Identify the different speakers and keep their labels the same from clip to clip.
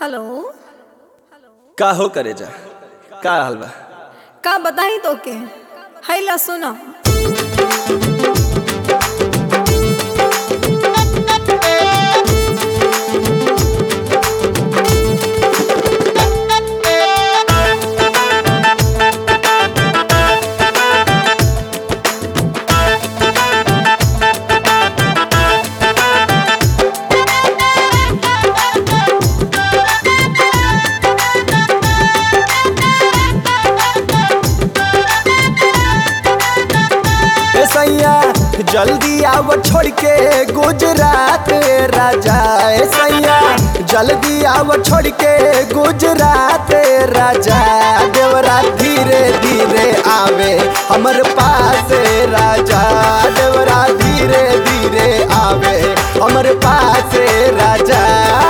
Speaker 1: hello
Speaker 2: का हो करे जा का हाल बा
Speaker 1: का बताई तो के हैला सुनो
Speaker 2: ए सैया जल्दी आव छोड़ के गुजरात राजा ए सैया जल्दी आव छोड़ के गुजरात राजा देवरा धीरे धीरे आवे हमर पास राजा देवरा धीरे धीरे आवे हमर पास राजा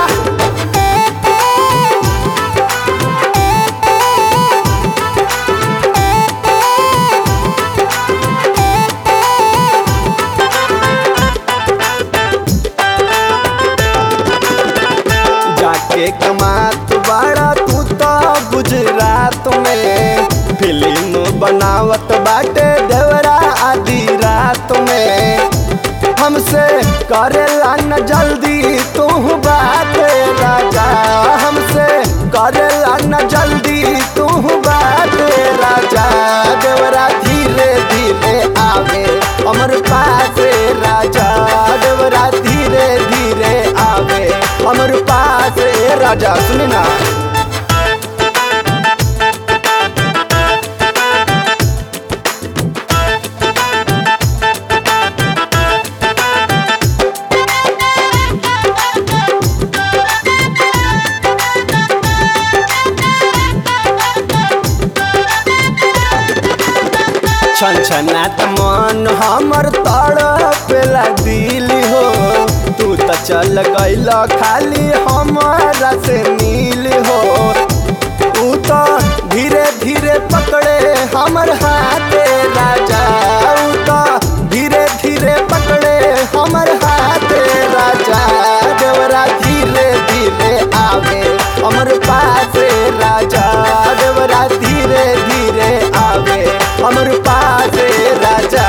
Speaker 2: जाके कमात बाड़ा तू तो गुजरात में फिल्म बनावत बाटे देवरा आधी रात में हमसे करेला न जल्दी तू बात राजा हमसे करेला न जल्दी तू बात राजा देवरा धीरे धीरे आवे हमर पास राजा देवरा धीरे धीरे आवे हमर पास राजा सुनी ना छन छनात मन हमर तड़पेला दिल हो तू त चल गइल खाली हमारा से नील हो तू तो धीरे धीरे पकड़े हमर हाथ राजा ऊ तो धीरे धीरे पकड़े हमर हाथ राजा देवरा धीरे धीरे आवे हमर पास राजा देवरा धीरे धीरे आवे हमर पास राजा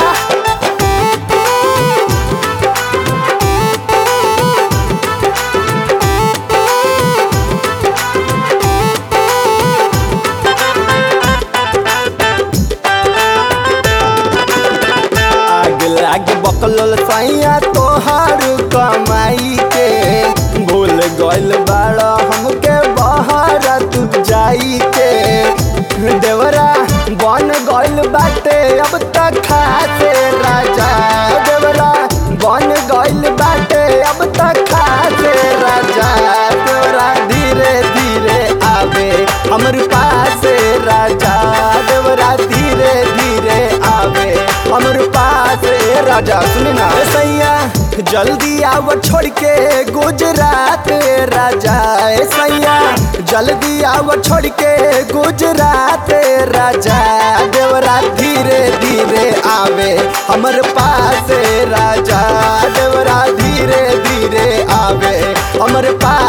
Speaker 2: आग लाग बकलल सैया तोहार कमाई के भूल गइल बाड़ हमके बहार तू जाई के देवरा बन गइल बाटे अब तक खासे राजा देवरा बन गइल बाटे अब तक खासे राजा देवरा धीरे धीरे आवे हमर पास राजा देवरा धीरे धीरे आवे हमर पास राजा सुनी ना ए सैया जल्दी आव छोड़ के गुजरात राजा ए सैया जल्दी आव छोड़ के गुजरात राजा देवरा धीरे धीरे आवे हमर पास राजा देवरा धीरे धीरे आवे हमर पास